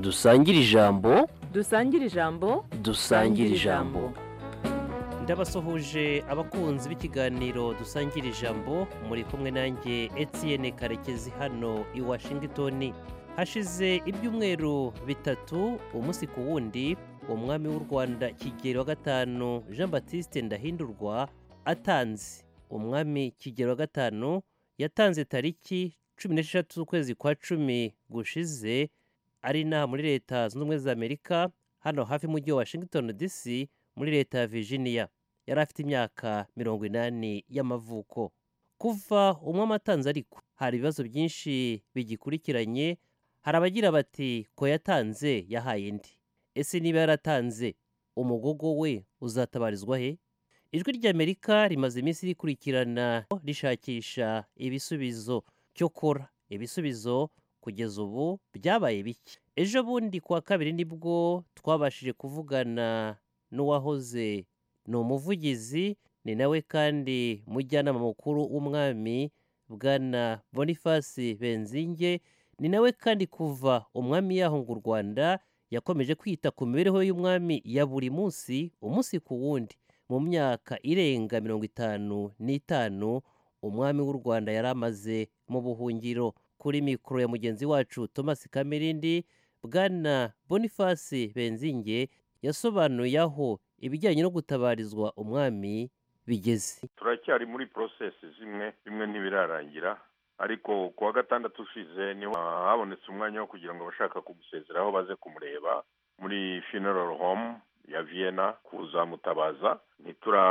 dusangire ijambo dusangire ijambo dusangire ijambo ndabasuhuje abakunzi b'ikiganiro dusangira ijambo muri kumwe nanjye Etienne karekezi hano i washington hashize ibyumweru bitatu umunsi ku wundi umwami w'u rwanda kigeli wa gatanu jean batiste ndahindurwa atanze umwami kigeli wa gatanu yatanze tariki cumi n'esheshatu z'ukwezi kwa cumi gushize ari inaha muri leta zunze ubumwe za amerika hano hafi y'umujyi wa washington dc muri leta ya virginia yari afite imyaka mirongo inani y'amavuko kuva umwami atanze ariko hari ibibazo byinshi bigikurikiranye hari abagira bati ko yatanze yahaye indi ese niba yaratanze umugogo we uzatabarizwa he ijwi ry'amerika rimaze iminsi rikurikirana rishakisha ibisubizo cyokora ibisubizo kugeza ubu byabaye bike ejo bundi kuwa kabiri nibwo twabashije kuvugana n'uwahoze ni umuvugizi ni nawe kandi mujyanama mukuru w'umwami bwana boniface benzinge ni nawe kandi kuva umwami yahunga u rwanda yakomeje kwita ku mibereho y'umwami ya buri munsi umunsi ku wundi mu myaka irenga mirongo itanu n'itanu umwami w'u rwanda yari amaze mu buhungiro kuri mikoro ya mugenzi wacu thomas kamirindi bwana boniface benzinge yasobanuye aho ibijyanye no gutabarizwa umwami bigeze turacyari muri porosesi zimwe bimwe ntibirarangira ariko ku wa gatandatu ushize niho habonetse umwanya wo kugira ngo abashaka kumusezeraho baze kumureba muri funeral home ya vienna kuzamutabaza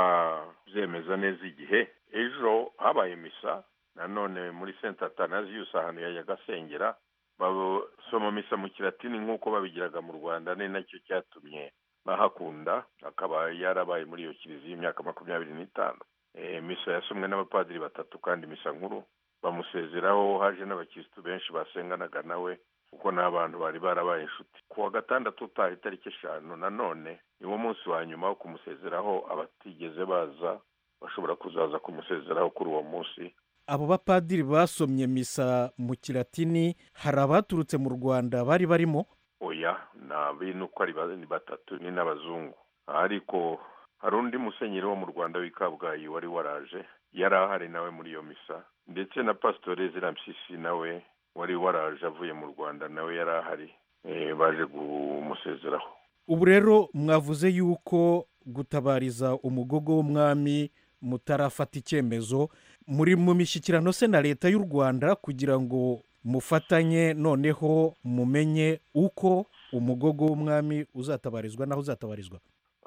ntiturabyemeza neza igihe ejo habaye misa nanone muri senta atanaziyusi ahantu ya Nyagasengera basoma misa mu kiratini nk'uko babigiraga mu rwanda ni nacyo cyatumye bahakunda akaba yarabaye muri iyo kiliziya imyaka makumyabiri n'itanu Eh, misa yasomwe n'abapadiri batatu kandi misa nkuru bamusezeraho haje n'abakirisitu benshi basenganaga nawe kuko n'abantu bari barabaye inshuti ku wa gatandatu utaha itariki eshanu nanone niwo munsi wa nyuma wo kumusezeraho abatigeze baza bashobora kuzaza kumusezeraho kuri uwo munsi abo bapadiri basomye misa mu kiratini hari abaturutse mu rwanda bari barimo oya nta bintu uko ari ba- ni batatu ni n'abazungu ariko hari undi musenyeri wo mu rwanda w'i kabgayi wari waraje yari ahari nawe muri iyo misa ndetse na pasitori ezira mpyisi nawe wari waraje avuye mu rwanda nawe yari ahari eh, baje kumusezeraho ubu rero mwavuze yuko gutabariza umugogo w'umwami mutarafata icyemezo muri mu mishyikirano se na leta y'u rwanda kugira ngo mufatanye noneho mumenye uko umugogo w'umwami uzatabarizwa n'aho uzatabarizwa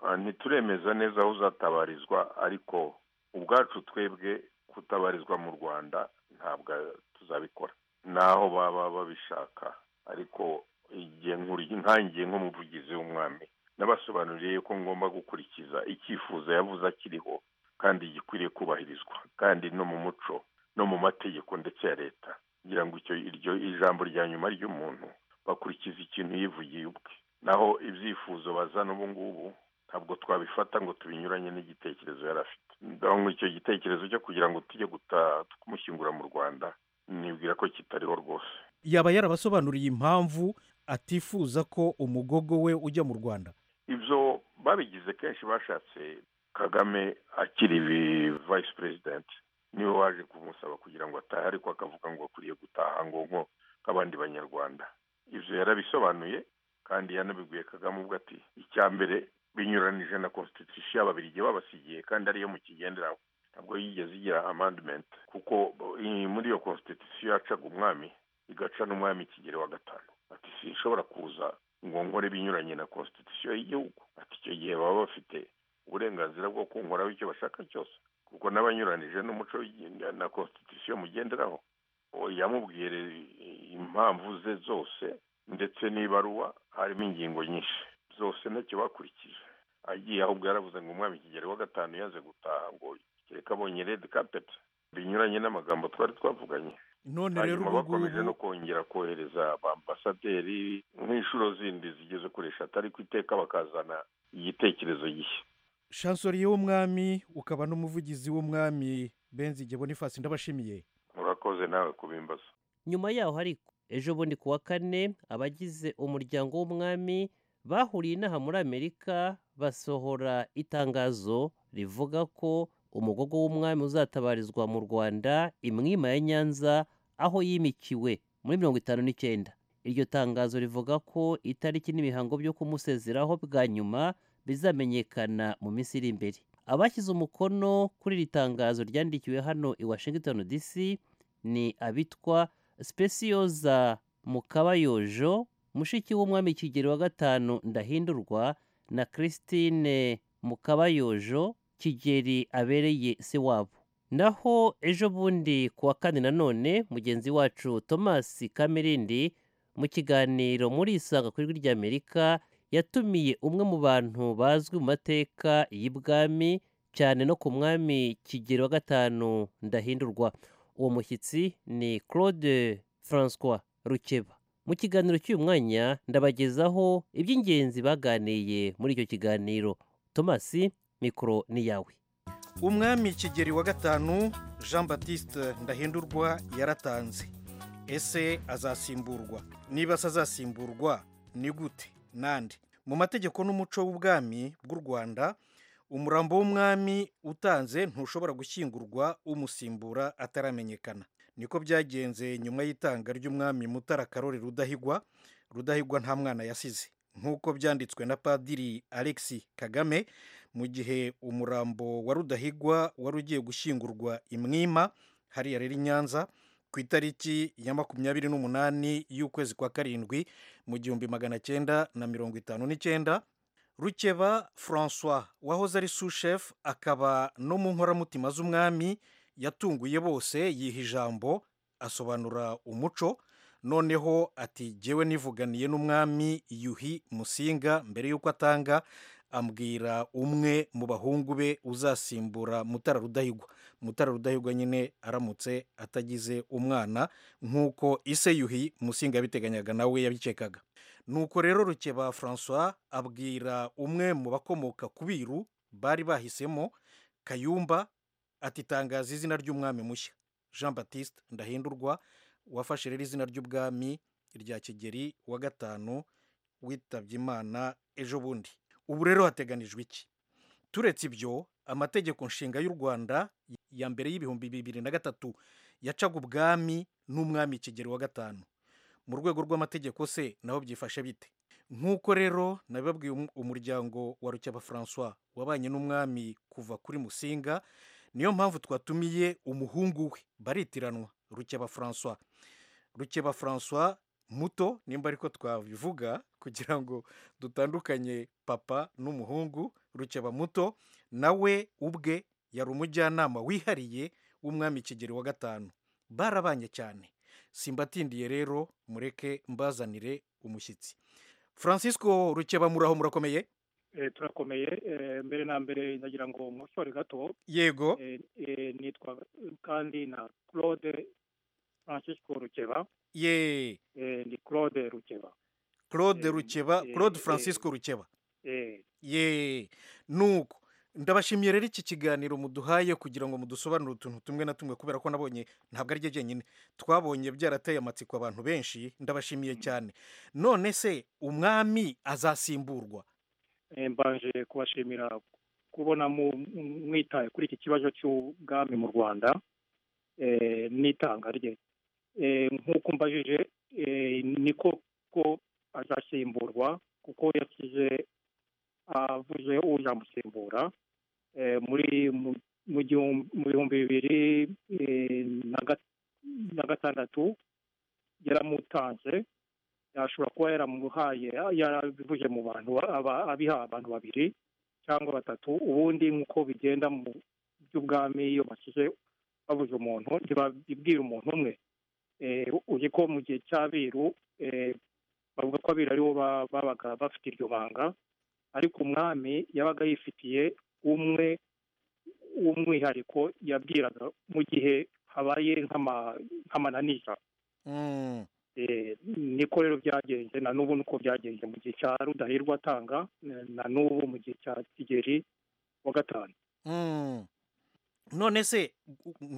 Ah, ntituremeza neza aho uzatabarizwa ariko ubwacu twebwe kutabarizwa mu rwanda ntabwo tuzabikora naho baba babishaka ariko igihe nkuri- nkangiye nk'umuvugizi w'umwami nabasobanuriye ko ngomba gukurikiza icyifuzo yavuze akiriho kandi gikwiriye kubahirizwa kandi no mu muco no mu mategeko ndetse ya leta kugira ngo icyo iryo ijambo rya nyuma ry'umuntu bakurikiza ikintu yivugiye ubwe naho ibyifuzo bazana ubu ngubu ntabwo twabifata ngo tubinyuranye n'igitekerezo yari afite ndabona icyo gitekerezo cyo kugira ngo tujye guta- kumushyingura mu rwanda nibwira ko kitariho rwose yaba yarabasobanuriye impamvu atifuza ko umugogo we ujya mu rwanda ibyo babigize kenshi bashatse kagame akiri vayisi perezidenti niwe waje kumusaba kugira ngo atahe ariko akavuga ngo akwiriye gutaha ngo nko nk'abandi banyarwanda ibyo yarabisobanuye kandi yanabibwiye kagame ubwo ati icya mbere binyuranije na konstitusiyo y'ababirigi babasigiye kandi ariyo mu kigenderaho ntabwo yigeze igira amandimenti kuko i- muri iyo konstitusiyo yacaga umwami igaca n'umwami kigero wa gatanu ati sinshobora kuza ngo nkore binyuranye na konstitusiyo y'igihugu ati icyo gihe baba bafite uburenganzira bwo kunkoraho icyo bashaka cyose kuko n'abanyuranije n'umuco w'igi- na konstitusiyo mugenderaho Uwo yamubwiye rero impamvu ze zose ndetse n'ibaruwa harimo ingingo nyinshi zose ntacyo bakurikije agiye ahubwo yaravuze ngo umwami kigero wa gatanu yaze gutaha ngo kereka abonye redi kapeti binyuranye n'amagambo twari twavuganye none rero hanyuma ubu bakomeje no ngubu kongera kohereza ambasaderi nk'inshuro zindi zigeze kuri eshatu ariko iteka bakazana igitekerezo gishya shansoriye w'umwami ukaba n'umuvugizi w'umwami benzige bonifasi ndabashimiye murakoze nawe kubimbaza nyuma yaho ariko ejo bundi ku wa kane abagize umuryango w'umwami bahuriye inaha muri amerika basohora itangazo rivuga ko umugogo w'umwami uzatabarizwa mu rwanda imwima ya nyanza aho yimikiwe muri mirongo itanu n'icyenda iryo tangazo rivuga ko itariki n'imihango byo kumusezeraho bwa nyuma bizamenyekana mu minsi iri imbere abashyize umukono kuri iri tangazo ryandikiwe hano i washington dc ni abitwa spesiyoza mukabayojo mushiki w'umwami kigero wa gatanu ndahindurwa na christine mukabayojo kigeri abereye se wabo naho ejo bundi ku wa kane nanone mugenzi wacu thomas kamerindi mu kiganiro muri isanga ku ijwi ry'amerika yatumiye umwe mu bantu bazwi mu mateka y'ibwami cyane no ku mwami kigero wa gatanu ndahindurwa uwo mushyitsi ni claude francois rukeba mu kiganiro cy'uyu mwanya ndabagezaho iby'ingenzi baganiye muri icyo kiganiro thomas mikoro ni yawe umwami kigeri wa gatanu jean batiste ndahindurwa yaratanze ese azasimburwa niba se azasimburwa ni gute nande mu mategeko n'umuco w'ubwami bw'u rwanda umurambo w'umwami utanze ntushobora gushyingurwa umusimbura ataramenyekana niko byagenze nyuma y'itanga ry'umwami mutara karori rudahigwa rudahigwa nta mwana yasize nk'uko byanditswe na padiri alexi kagame mu gihe umurambo wa rudahigwa wari ugiye gushyingurwa imwima hariya rero i nyanza ku itariki ya makumyabiri n'umunani y'ukwezi kwa karindwi mu gihumbi magana cyenda na mirongo itanu n'icyenda rukeba francois wahoze ari sushefu akaba no mu nkoramutima z'umwami yatunguye bose yiha ijambo asobanura umuco noneho ati jyewe nivuganiye n'umwami yuhi musinga mbere y'uko atanga ambwira umwe mu bahungu be uzasimbura mutara rudahigwa mutara rudahigwa nyine aramutse atagize umwana nk'uko ise yuhi musinga yabiteganyaga nawe yabikekaga nuko rero rukeba francois abwira umwe mu bakomoka ku biru bari bahisemo kayumba ati tangaza izina ry'umwami mushya jean batiste ndahindurwa wafashe rero izina ry'ubwami rya kigeri wa gatanu witabye imana ejo bundi ubu rero hateganijwe iki turetse ibyo amategeko nshinga y'u rwanda ya mbere y'ibihumbi bibiri na gatatu yacaga ubwami n'umwami kigeri wa gatanu mu rwego rw'amategeko se naho byifashe bite nk'uko rero nabibabwiye umuryango wa rukeba francois wabanye n'umwami kuva kuri musinga niyo mpamvu twatumiye umuhungu we baritiranwa rukeba francois rukeba francois muto nimba ariko twabivuga kugira ngo dutandukanye papa n'umuhungu rukeba muto nawe ubwe yari umujyanama wihariye w'umwami kigeri wa gatanu barabanye cyane simbatindiye rero mureke mbazanire umushyitsi francisco rukeba muraho murakomeye turakomeye mbere na mbere nagira ngo mushore gato yego nitwa kandi na claude francisco rukeba ye ni claude rukeba claude rukeba claude francisco rukeba ye nuko ndabashimiye rero iki kiganiro muduhaye kugira ngo mudusobanurire utuntu tumwe na tumwe kubera ko nabonye ntabwo ari jyenyine twabonye byarateye amatsiko abantu benshi ndabashimiye cyane none se umwami azasimburwa mbanje kubashimira kubona mwitaye kuri iki kibazo cy'ubwami mu rwanda n'itanga rye nk'uko mbajije niko ko azasimburwa kuko yashyize avuze uzamusimbura muri mu bihumbi bibiri na gatandatu yaramutanze yashobora kuba yaramuhaye yarabivuje mu bantu abiha abantu babiri cyangwa batatu ubundi nk'uko bigenda mu by'ubwami iyo bashyize babuze umuntu ntibabibwira umuntu umwe uzi ko mu gihe cy'abiru bavuga ko abiru aribo babaga bafite iryo banga ariko umwami yabaga yifitiye umwe w'umwihariko yabwiraga mu gihe habaye nk'amananiza niko rero byagenze na n'ubu nuko byagenze mu gihe cya rudahirwa atanga na n'ubu mu gihe cya kigeri wa gatanu none se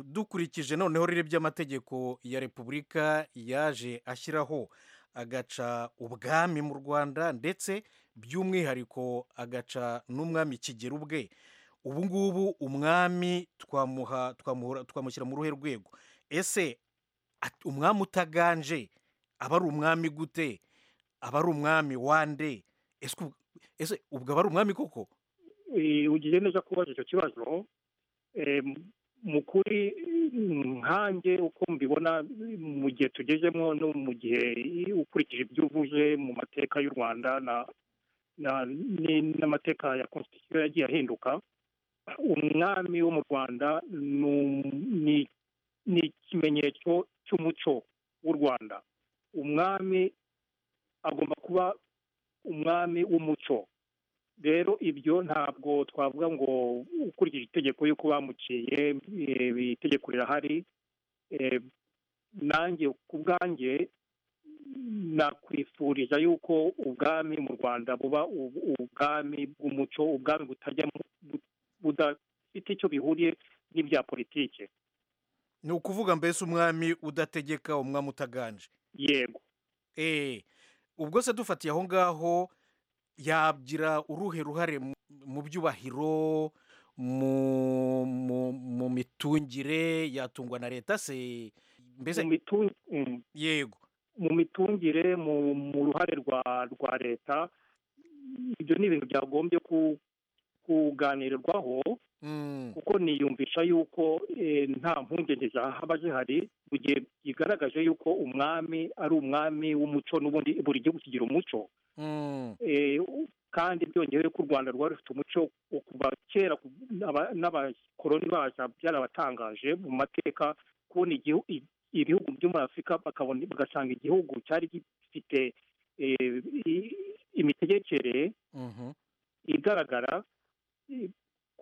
dukurikije noneho rero by'amategeko ya repubulika yaje ashyiraho agaca ubwami mu rwanda ndetse by'umwihariko agaca n'umwami kigera ubwe ubu ngubu umwami twamuha twamuhora- twamushyira mu ruhe rwego ese at- umwami utaganje aba ari umwami gute aba ari umwami wande ese ubwo- ese ubwo aba ari umwami koko Eh, ugiye neza kubaza icyo kibazo Eh, mu kuri mm, nkanjye uko mbibona mm, mu gihe tugezemo no mu gihe i- ukurikije ibyo uvuze mu mateka y'u rwanda na na- ni- n'amateka ya constitution yagiye ahinduka umwami wo mu rwanda ni um- ni- ni ikimenyetso cy'umuco w'u rwanda umwami agomba kuba umwami w'umuco rero ibyo ntabwo twavuga ngo ukurikije itegeko y'uko bamuciye eh, itegeko rirahari eh, nanjye ku bwanjye nakwifuriza yuko ubwami mu rwanda buba u- ubwami bw'umuco ubwami butajya mu- bu- budafite icyo bihuriye n'ibya politike ni ukuvuga mbese umwami udategeka umwami utaganje yego eee ubwo se dufatiye aho ngaho yagira uruhe ruhare mu- mu byubahiro mu- mu- mu mitungire yatungwa na leta se mu mbese mitu- mm. yego mu mitungire mu mu ruhare rwa rwa leta ibyo ni ibintu byagombye ku- kuganirwaho Mm, kuko niyumvisha yuko eh, nta mpungenge zahaba zihari mu gihe bigaragaje yuko umwami ari umwami w'umuco n'ubundi buri gihugu kigira umuco mm, Eh, u- kandi byongeyeho ko u rwanda rwari rufite umuco wo kuva kera ku- n'aba- n'abakoloni bacu byarabatangaje mu mateka kubona igihu- i- ibihugu byo muri afurika bakabona bagasanga igihugu cyari gifite eh, i- imitegekere mhm. igaragara i-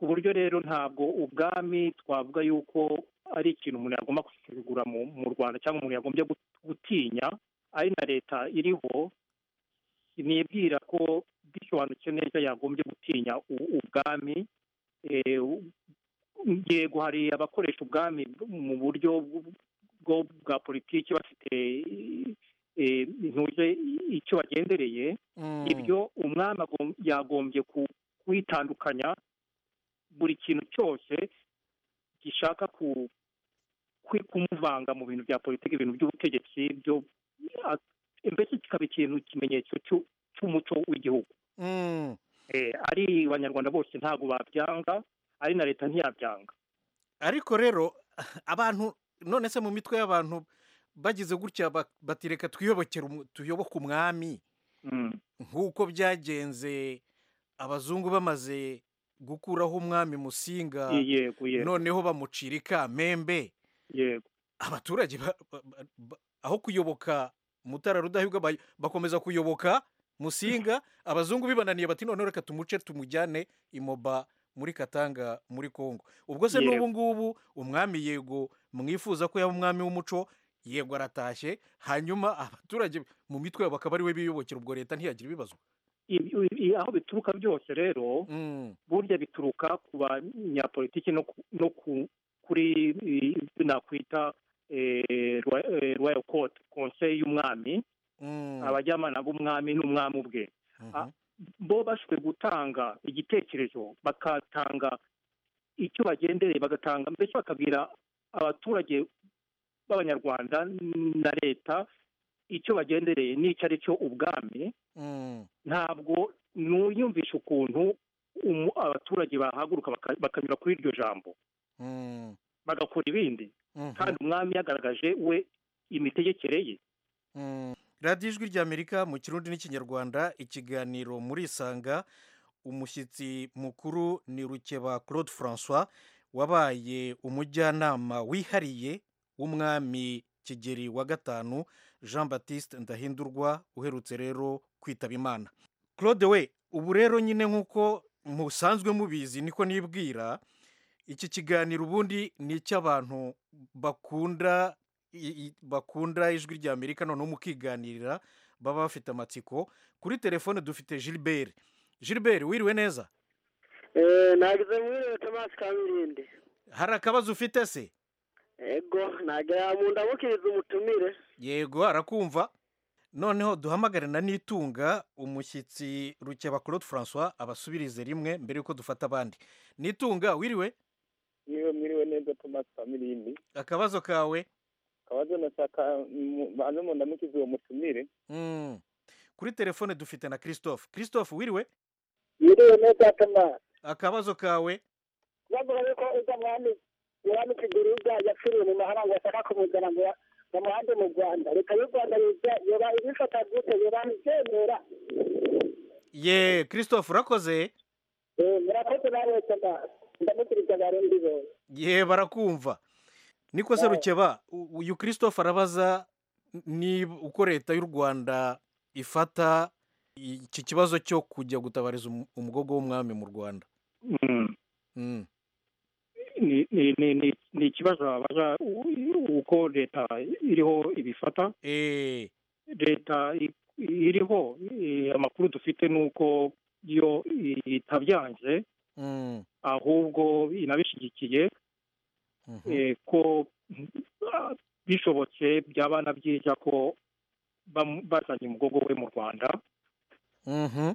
ku buryo rero ntabwo ubwami twavuga yuko ari ikintu umuntu yagomba gusuzugura mu mu rwanda cyangwa umuntu yagombye gut- gutinya ari na leta iriho nibwira ko bisobanutse neza yagombye gutinya u- ubwami Eh, u- yego hari abakoresha ubwami mu buryo bw- bwo- bwa politiki bafite eh, ntuje icyo bagendereye Mm, ibyo umwami agom- yagombye ku- kwitandukanya buri kintu cyose gishaka ku- kwi- kumuvanga mu bintu bya politiki ibintu by'ubutegetsi byo a- mbese kikaba ikintu ikimenyetso cy'u- cy'umuco w'igihugu mm. Eh, ari abanyarwanda bose ntabwo babyanga ari na leta ntiyabyanga ariko rero abantu none se mu mitwe y'abantu bagize gutya ba- bati reka twiyobokere umu- tuyoboke umwami Mm. nk'uko byagenze abazungu bamaze gukuraho umwami musinga yego yego noneho bamucira ikamembe yego abaturage ba- ba- ba- ba- aho kuyoboka mutara rudahigwa ba- bakomeza kuyoboka musinga abazungu bibananiye bati noneho reka tumuce tumujyane imoba muri katanga muri kongo ubwo se Yego. n'ubu ngubu umwami yego mwifuza ko yaba umwami w'umuco yego aratashye hanyuma abaturage mu mitwe yabo bakaba ari we biyobokera ubwo leta ntiyagira ibibazo Ibi- ibi- aho bituruka byose rero Mm. burya bituruka ku banyapolitiki no ku- no ku- kuri eh, ibyo nakwita eh, Roy- eh, royal court conseil y'umwami Mm. abajyamana b'umwami n'umwami ubwe Mhm. a- bo bashobwe gutanga igitekerezo bakatanga icyo bagendereye bagatanga mbese bakabwira abaturage b'abanyarwanda na leta icyo bagendereye n'icyo ari cyo ubwami Mm. ntabwo nuyumvisha ukuntu umu- abaturage bahaguruka baka- bakanyura kuri iryo jambo Mm. bagakora ibindi Mhm. kandi umwami yagaragaje we imitegekere ye Mm. radiyo ijwi ry'amerika mu kirundi n'ikinyarwanda ikiganiro muri isanga umushyitsi mukuru ni rukeba claude francois wabaye umujyanama wihariye w'umwami kigeri wa gatanu jean batiste ndahindurwa uherutse rero kwitaba imana claude we ubu rero nyine nk'uko musanzwe mubizi niko nibwira iki kiganiro ubundi ni icy'abantu bakunda i- i- bakunda ijwi rya amerika noneho mukiganirira baba bafite amatsiko kuri telefone dufite gilbert gilbert wiriwe neza Eh, nagize muri Thomas Kamilindi hari akabazo ufite se ego ntabwo yamundabukiriza umutumire yego arakumva noneho duhamagare na nitunga umushyitsi rukeba claude francois abasubirize rimwe mbere yuko dufata abandi nitunga wiriwe niwe mwiriwe neza thomas familini akabazo kawe kabazo nashaka mu- banze mundamukize uwo mutumire Mm. kuri telefone dufite na christophe christophe wiriwe yiriwe neza thomas akabazo kawe bavuga yuko uza mwami yohani kigiriza yapfiriye mu mahanga bashaka kumuzana ngo ya- bamuhande mu rwanda leta y'u rwanda yize- yoba ibifata gute yobabyemera ye christophe urakoze Eh, murakoze nawe thomas ndamukiriza barundi bose ye barakumva niko se Yeah. rukeba u- uyu christophe arabaza niba uko leta y'u rwanda ifata iki kibazo cyo kujya gutabariza umu- umugogo w'umwami mu rwanda Mm. Mm. ni ni ni ni ni ikibazo wabaza u- u- uko leta iriho ibifata Eh, leta i- iriho eh, amakuru dufite ni uko iyo itabyanze mm, ahubwo inabishyigikiye mhm. eh, ko ah, bishobotse byaba na byiza ko bamu- bazanye umugogo we mu rwanda Mhm.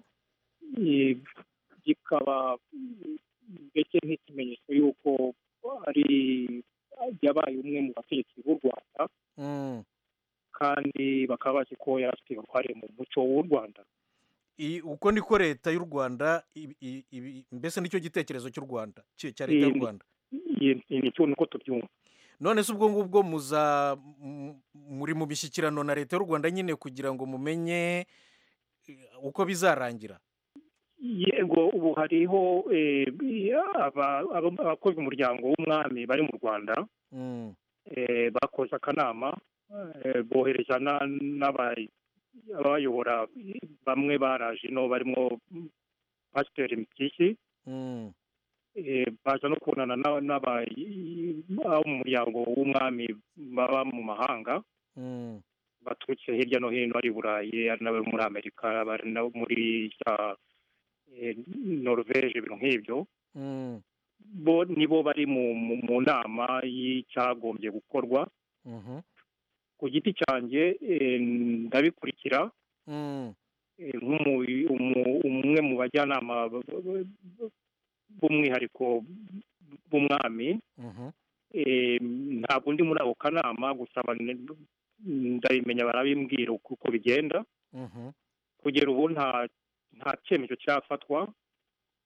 eh, bikaba mm, ndetse nk'ikimenyetso y'uko ari yabaye umwe mu bategetsi b'u rwanda Mm. kandi bakaba bazi ko yari afite uruhare mu muco w'u rwanda I- uko niko leta y'u rwanda ibi- ibi- ibi- mbese nicyo gitekerezo cy'u rwanda cya cya leta y'u Mm. rwanda nicyo niko tubyumva none se ubwo ngubwo muza m- muri mu mishyikirano na leta y'u rwanda nyine kugira ngo mumenye eh, uko bizarangira yego ubu hariho eh, aba- aba- abakozi umuryango w'umwami bari mu rwanda Mm, eh, bakoze akanama eh, bohereza na- n'aba- abayobora bamwe baraje ino barimo pasiteri mpyisi mm, eh, baza no kubonana n'aba- n'aba- abo mu muryango w'umwami baba mu mahanga mm, baturutse hirya no hino ari i burayi ari n'abo muri amerika bari nabo muri za eh, norvege ibintu nk'ibyo mm, bo nibo bari mu, mu, mu nama y'icyagombye gukorwa mhm, ku giti cyanjye eh, ndabikurikira mm, eh, nk'umu- umu- umwe mu bajyanama b- b- b- b- b'umwihariko b'umwami mhm, Eh, ntabwo ndi muri ako kanama gusa bane- ndabimenya barabimbwira uko uko bigenda mhm, kugera ubu nta nta cyemezo cyafatwa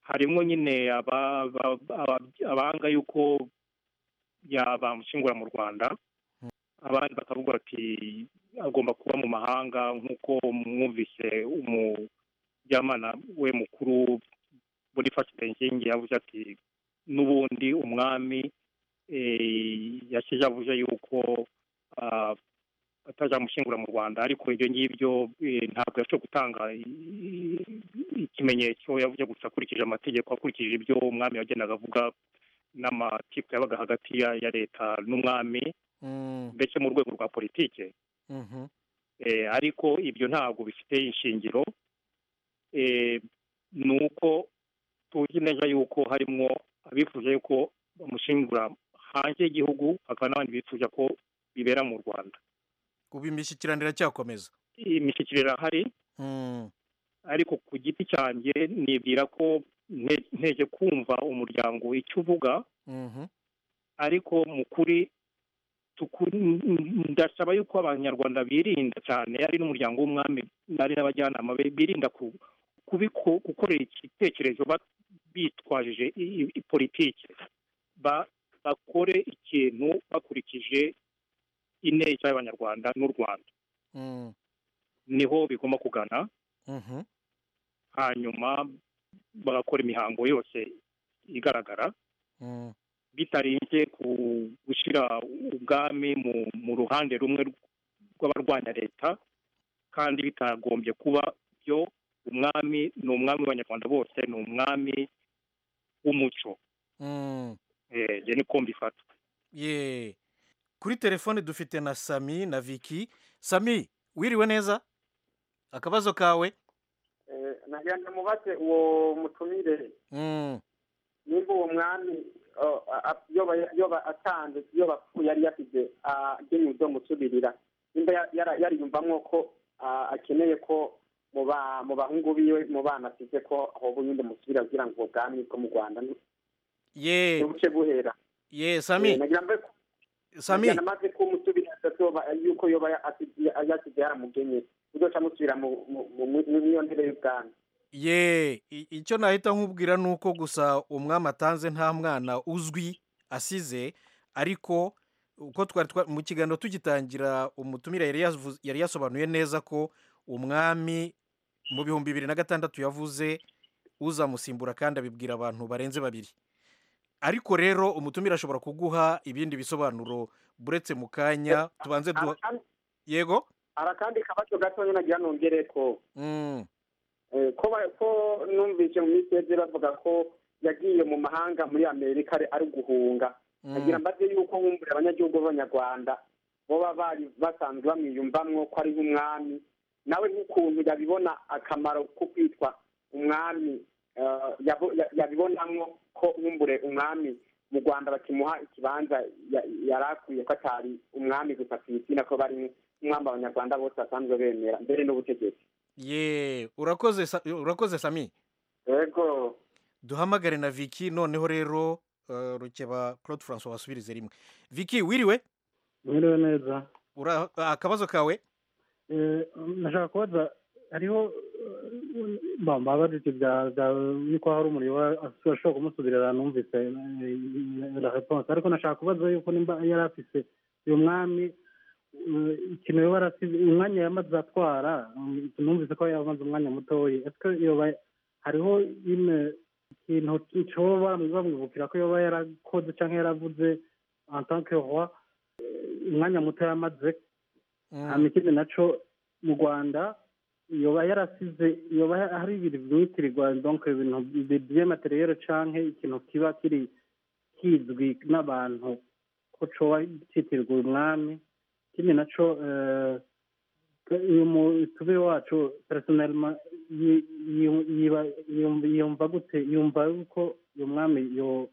harimo nyine aba- aba- aba- abanga yuko yabamushingura mu rwanda abandi bakavuga bati agomba kuba mu mahanga nk'uko mwumvise umujyamana we mukuru bonifasi benzingi yavuze ati n'ubundi umwami eh, yashyize avuze yuko ah, atazamushingura mu rwanda ariko ibyo ngibyo eh, ntabwo yashoboye gutanga i- i- ikimenyetso yavuze gusa akurikije amategeko akurikije ibyo umwami yagendaga avuga n'amakipe yabaga hagati ya ya leta n'umwami mm, mbese mu rwego rwa politike mhm, Eh, ariko ibyo ntabwo bifite ishingiro Eh, ni uko tuzi neza yuko harimo abifuza yuko bamushingura hanze y'igihugu hakaba n'abandi bifuza ko bibera mu rwanda ubu imishyikirano iracyakomeza imishyikiriro irahari Mm, ariko ku giti cyanjye nibwira ko nte- nteje kumva umuryango icyo uvuga mhm, ariko mu kuri tuku- ndasaba yuko abanyarwanda birinda cyane ari n'umuryango w'umwami ari n'abajyanama be birinda ku- kubiko- gukorera igitekerezo ba- bitwajije i- i- i- politiki Ba- bakore ikintu bakurikije ineza y'abanyarwanda n'u rwanda mm, niho bigomba kugana mhm, hanyuma bagakora imihango yose igaragara mm, bitarinze ku gushyira ubwami mu, mu ruhande rumwe rw'abarwanya leta kandi bitagombye kuba byo umwami ni umwami w'abanyarwanda bose ni umwami w'umuco mm. Eh, njye niko mbifata ye kuri telefone dufite na sami na viki sami wiriwe neza akabazo kawe nagira ngo mubaze uwo mutumire Mm, nimba uwo mwami a- yoba yoba atanze yoba apfuye yari yasize agenywe musubirira nimba ya- yara- yariyumvamo ko ah, akeneye ko mu ba- mu bahungu biwe mu bana asize ko ahubwo nyine musubira kugira ngo ubwami bwo mu rwanda ni- ye buce buhera ye sami nagira mbe ko- sami nagira maze ko umusubira azoba yuko yoba asize- yasize yaramugenye uzoca musubira mu- mu- mu- mu- mu- iyo ntebe y'ubwami ye i- icyo nahita nkubwira ni uko gusa umwami atanze nta mwana uzwi asize ariko uko twari twa- mu kiganiro tugitangira umutumire yari yavuze- yari yasobanuye neza ko umwami mu bihumbi bibiri na gatandatu yavuze uzamusimbura kandi abibwira abantu barenze babiri ariko rero umutumire ashobora kuguha ibindi bisobanuro buretse mu kanya tubanze duha Arakandi- yego arakandi kabazo gatonya nagira nongere ko Mm, Eh, ko ba- ko numvise mu minsi iheze bavuga ko yagiye mu mahanga muri amerika ari- ari guhunga mm. agira mbaze yuko nkumbura abanyagihugu b'abanyarwanda boba bari basanzwe bamwiyumvamwo ko ari nk'umwami nawe nk'ukuntu yabibona akamaro ko kwitwa umwami eh, yabo- ya- yabibonamwo ko nkumbure umwami mu rwanda bakimuha ikibanza ya- yari akwiye ko atari umwami gusa ku izina ko bari nk'umwami abanyarwanda bose basanzwe bemera mbere n'ubutegetsi ye urakoze Sa- urakoze sami yego duhamagare na Vicky noneho rero eh, rukeba Claude François wasubirize rimwe Vicky wiriwe mwiriwe neza ura ah, akabazo kawe Eh, nashaka kubaza hariho bambabaza ibyo bya bya yuko hari umuriro wa- ashobora kumusubirira numvise eh, la réponse ariko nashaka kubaza yuko nimba yari afise uyu mwami eh, ikintu yoba yarasize umwanya yamaze atwara mm, numvise ko yamaze umwanya mutoya ese yoba hariho ine ikintu cyoba bamwibukira ko yoba yarakoze cyangwa yaravuze en tant que roi eh, umwanya muto yamaze Mm, hama ikindi naco mu rwanda yoba yarasize yoba hari ibintu byitirirwa donc ibintu by'amateriyeri canke ikintu kiba kiri kizwi n'abantu ko coba citirirwa umwami ikindi naco eh, uyu mutube wacu personnellement yi- yi- yiba- yumva- yumva gute yumva yuko uyu mwami yo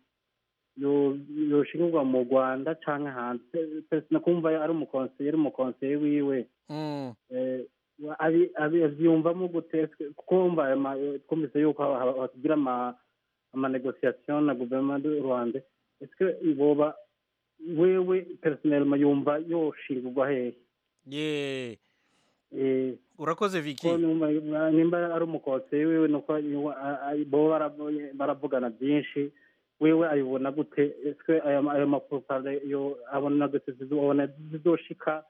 yo- yoshingirwa mu rwanda canke hanze personnellement kumva ari umukonseye ari umukonseye wiwe mm, eh, abi- abi- abyiyumvamo gute twumva ayo ma- twumvise yuko ha- ha- hagira ama amanegosiyasiyo na guverinoma y'u rwanda ese boba wewe personnellement yumva yoshingurwa hehe ye Eh, urakoze ko Vicky numva nimba ari umukonseye wiwe nuko yuwa- a- a- bo bara- baravugana byinshi wewe ayibona gute ese ayo ma- ayo mapropaganda yo abona gute zizobona zizoshika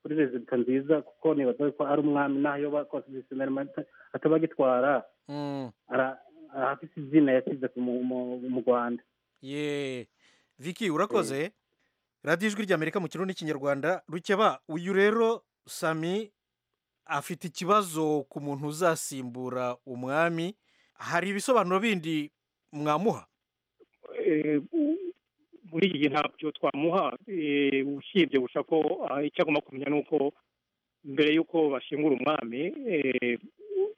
kuri rezida nziza kuko nibaza ko ari umwami naho yoba constitutionnel ataba agitwara Mm, ara- arafise izina yasize ku mu- mu- mu rwanda ye Vicky urakoze radiyo ijwi ry'amerika mu kirundi n'ikinyarwanda rukeba uyu rero sami afite ikibazo ku muntu uzasimbura umwami hari ibisobanuro bindi mwamuha eh, muri iki gihe ntabyo twamuha eh, usibye gusa ko ah, icyo agomba kumenya ni uko mbere y'uko bashingura umwami eh, u-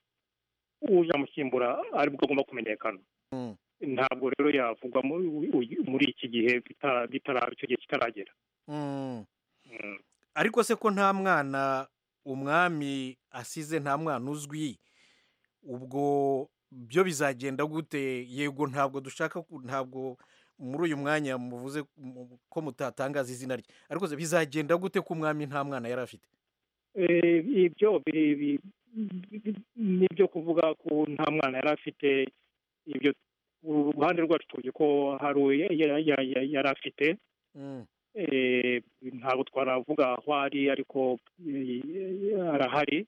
uzamusimbura ari bwo agomba kumenyekana Mm. ntabwo rero yavugwa mu- u- muri iki gihe bitara- bitara- icyo gihe kitaragera Mm. Mm. ariko se ko nta mwana umwami asize nta mwana uzwi ubwo byo bizagenda gute yego ntabwo dushaka ku- ntabwo muri uyu mwanya muvuze mu- ko mutatangaza izina rye ariko se bizagenda gute ko umwami nta mwana yari afite Eh, ibyo bi- bi- bi- nibyo kuvuga ko nta mwana yari afite ibyo uruhande rwacu tuzi ko hari uwo ya- ya- ya- ya- yari afite Mm, Eh, ntabwo twaravuga aho ari ariko eh, arahari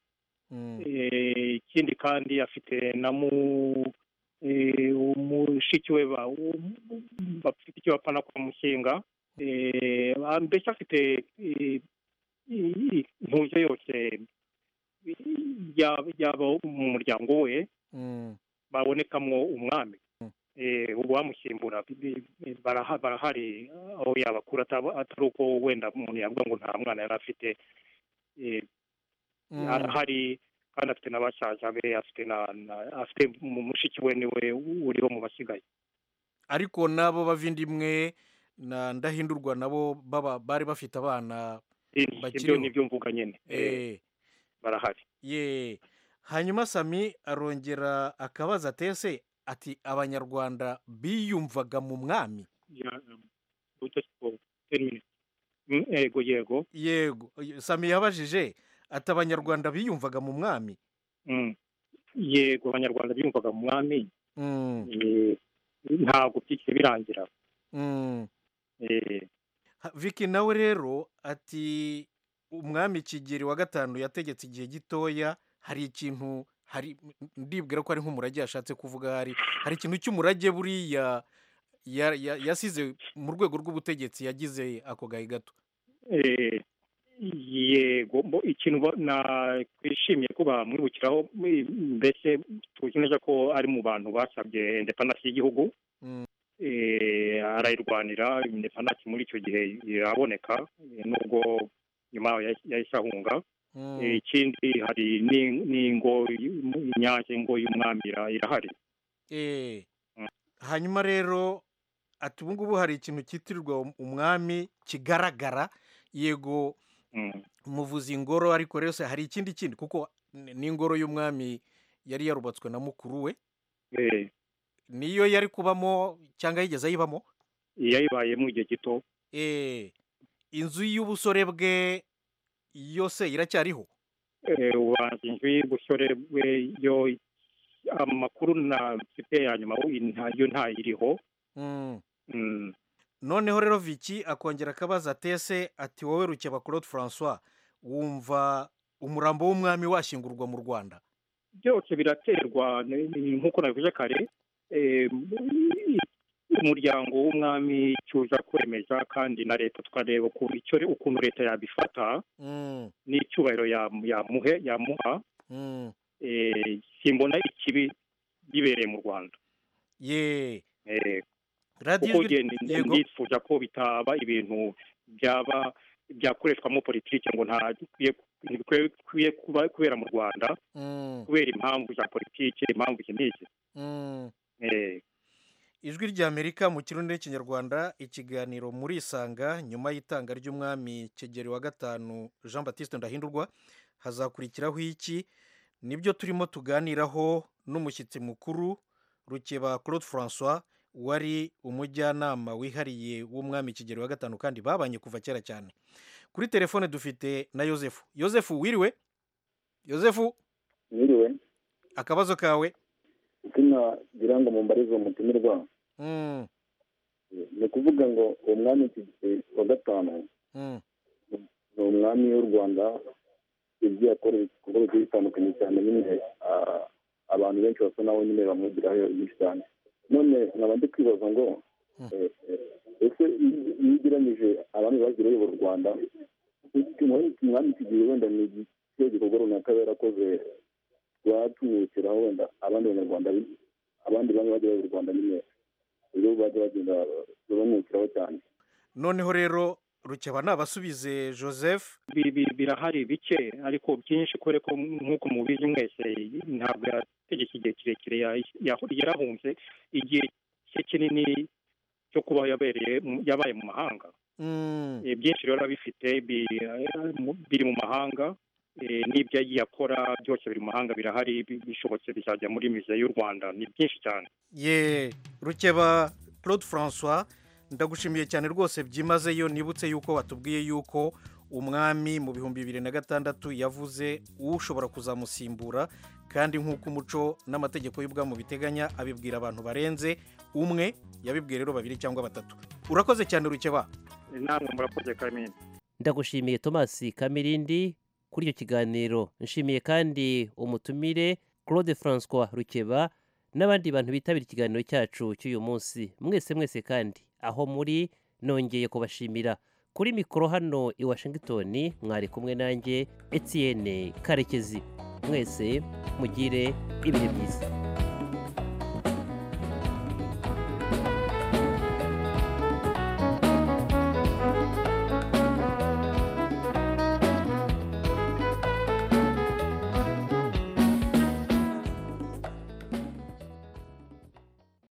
mm, Eh, ikindi kandi afite na mu eh, umushiki we ba- u- bafite icyo bapana kwa mushinga Eh, ah, mbese afite eh, i- i- intuje yose yaba yaba mu muryango we mm. babonekamwo umwami Mm. Eh, ubu bamusimbura bi- bi- bi- baraha- barahari aho yabakura ataba- atari uko wenda umuntu yavuga ngo nta mwana yari afite Eh, Mm. arahari kandi afite na basaza be afite na na- afite mu- mushiki we niwe uriho mu basigaye ariko n'abo bavindimwe na ndahindurwa nabo baba bari bafite abana ibyo bakiriho. ni ibyo mvuga nyine Eh, eh, barahari ye hanyuma sami arongera akabaza atese ati abanyarwanda biyumvaga mu mwami Ya- uta- o- ten minutes. Mm, yego yego yego sami yabajije ati abanyarwanda biyumvaga mu mwami Mm. yego abanyarwanda biyumvaga mu mwami Mm, eh, ntabwo byikire birangira mm. Eh, Ha- Vicky nawe rero ati umwami Kigeli wa gatanu yategetse igihe gitoya hari ikintu hari ndibwira ko ari nk'umurage yashatse kuvuga hari hari ikintu cy'umurage buriya ya- ya- yasize mu rwego rw'ubutegetsi yagize ako gahe gato eh, yego mbo ikintu ba- na- twishimiye ko bamwibukiraho mm, mbese tuzi neza ko ari mu bantu basabye indepandansi y'igihugu Mm. Eh, arayirwanira indepandansi muri icyo gihe iraboneka eh, nubwo nyuma yahise- yahise ahunga Mm, Eh, ikindi hari n'in- n'ingo y'u- inyange ingo y'umwami ira- irahari eh. hanyuma rero ati ubu ngubu hari ikintu cyitirirwa um- umwami kigaragara yego Mm. muvuza ingoro ariko rero se hari ikindi kindi kuko ni- n'ingoro y'umwami yari yarubatswe na mukuru we Eh, niyo yari kubamo cyangwa yigeze ayibamo yayibayemo igihe gito Eh, inzu y'ubusore bwe yose iracyariho Eh, ubanza inzu y'ubusore bwe yo amakuru na mfite ya nyuma wo- nta- yo ntayiriho Mm. Mm. noneho rero viki akongera akabaza atese ati wowe rukeba claude francois wumva umurambo w'umwami washingurwa mu rwanda byose biraterwa ni- ni- nk'uko nabivuze kare eh, mu- umuryango w'umwami icyo uza kwemeza kandi na leta tukareba ukuntu icyo ukuntu leta yabifata Mm, n'icyubahiro yam- yamuhe yamuha mm. eh, simbona ikibi bibereye mu rwanda ye Eh, radiyo kuko ijwi- njye ndi- yego. ndifuza ko bitaba ibintu byaba byakoreshwamo politiki ngo nta bikwiye ntibikwiye kuba kubera mu rwanda Mm, kubera impamvu za politiki impamvu iki n'iki mm. Eh, ijwi ry'amerika mu kirundi n'ikinyarwanda ikiganiro muri isanga nyuma y'itanga ry'umwami kigeli wa gatanu jean batiste ndahindurwa hazakurikiraho iki nibyo turimo tuganiraho n'umushyitsi mukuru rukeba claude francois wari umujyanama wihariye w'umwami kigeli wa gatanu kandi babanye kuva kera cyane kuri telefone dufite na yosefu yosefu wiriwe yosefu Mwiriwe, akabazo kawe izina ngira ngo mumbarize uwo mutumirwa Mm, ni ukuvuga ngo uwo mwami Kigeli wa gatanu mm, ni umwami w'u rwanda ibyo yakoreye ibikorwa bigiye bitandukanye cyane nyine ah, abantu benshi basa nawe nyine bamwigiraho byinshi cyane none nkaba ndi kwibaza ngo Hmm. eh, eh, ese iyo- iyo ugereranyije abami bagiye bayobora u rwanda iki- umwami Kigeli wenda ni ikihe gikorwa runaka yari yarakoze rwatumwibukiraho wenda abandi banyarwanda bi- abandi bamwe bagiye bayobora u rwanda nyine rero bajya bagenda bamwibukiraho cyane noneho rero rukeba nabasubize joseph bi- bi- birahari bike ariko byinshi kubera ko nk'uko mubizi mwese ntabwo yategeka igihe kirekire ya- ya- yarahunze igihe cye kinini cyo kuba yabereye mu- yabaye mu mahanga Mm, Eh, byinshi rero biba bifite bi- eh, mu- biri mu mahanga eh, n'ibyo yagiye akora byose biri mu mahanga birahari bi- bishobotse bizajya muri mize y'u rwanda ni byinshi cyane ye rukeba claude francois ndagushimiye cyane rwose byimazeyo nibutse yuko watubwiye yuko umwami mu bihumbi bibiri na gatandatu yavuze ushobora kuzamusimbura kandi nk'uko umuco n'amategeko y'ubwami biteganya abibwira abantu barenze umwe yabibwiye rero babiri cyangwa batatu urakoze cyane rukeba Eh, namwe murakoze kamini ndagushimiye tomasi kamirindi kuri icyo kiganiro nshimiye kandi umutumire claude francois rukeba n'abandi bantu bitabira ikiganiro cyacu cy'uyu munsi mwese mwese kandi aho muri nongeye kubashimira kuri mikoro hano i washington mwari kumwe nanjye etienne karekezi mwese mugire ibihe byiza